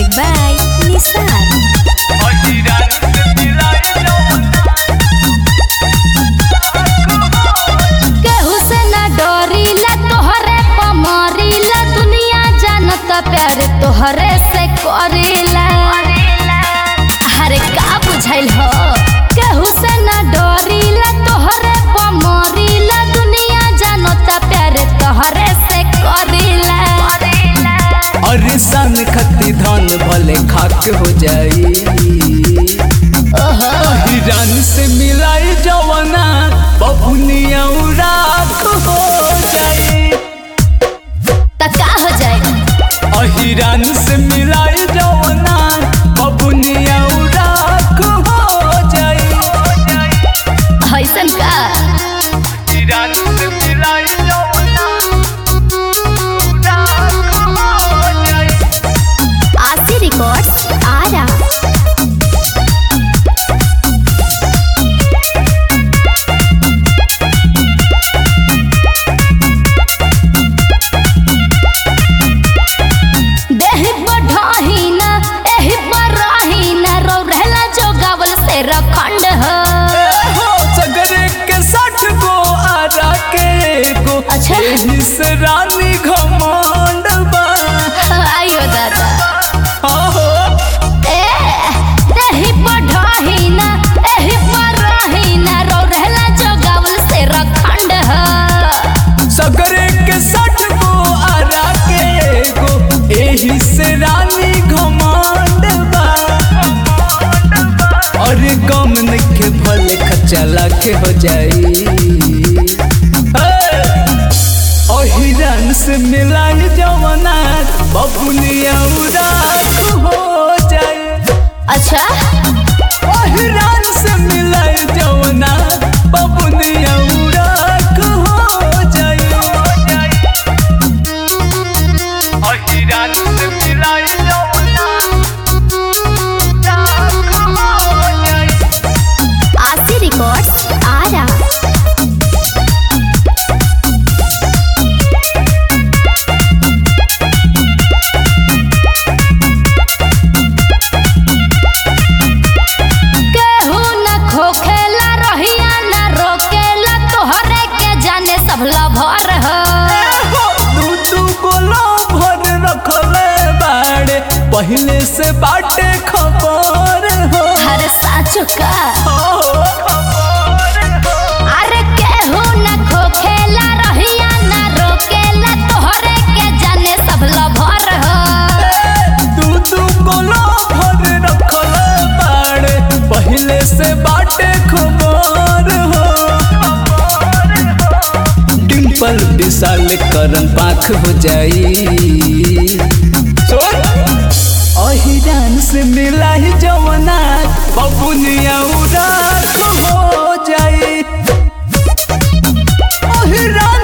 Music by Nisar. केहू से ना डरीला तोहरे पमरीला दुनिया जानत प्यार तोहरे से करीला अरे का बुझाइल हो केहू से ना डरीला तोहरे पमरीला दुनिया जानत प्यार तोहरे से करीला अरे सन खती धन भले खाक हो जाई ओहो हिरन से मिलाई जवना बबुनिया राख हो जाई त का हो जाए अहिरन से मिलाई जवना बबुनिया राख हो जाई ऐसन का हिरन से मिलाई जवना राख हो जाई आशी रिकॉर्ड्स आरा देहि बढ़ाही ना एहि पर रही ना रो रहला जो गावल से रखंड हो हो सगरे के साठ गो आरा के गो अच्छा। एही से रानी घमंड बा आयो दादा हो ए देहि बढ़ाही ना एहि पर रही ना रो रहला जो गावल से रखंड हो सगरे के साठ गो आरा के गो एही से रानी घमंड बा अरे गम नइखे भले खचला के हो जाई अहिरन से मिलाई जवना बबुनिया उदास हो जाए अच्छा अहिरान से मिलाय जवना बबुनिया उड़ाक हो जाई अहिरान से मिलाय जवना उड़ाक हो जाई आशी रिकॉर्ड्स आरा केहू न खोखेला रहिया न रोकेला तोहरे के जाने सब लभर हो तू तू गोलो भर रखले बाड़े पहले से बाटे खबर हो हर साचो का हो खबर हो अरे केहू न खोखेला रहिया न रोकेला तोहरे के जाने सब लभर हो तू तू कोलो भर रखल बाड़े पहले से बाटे खबर हो डिम्पल विशाल करन पाख हो जाई अहिरान से मिला ही जवना बबुनिया उड़ाक हो जाई अहिरान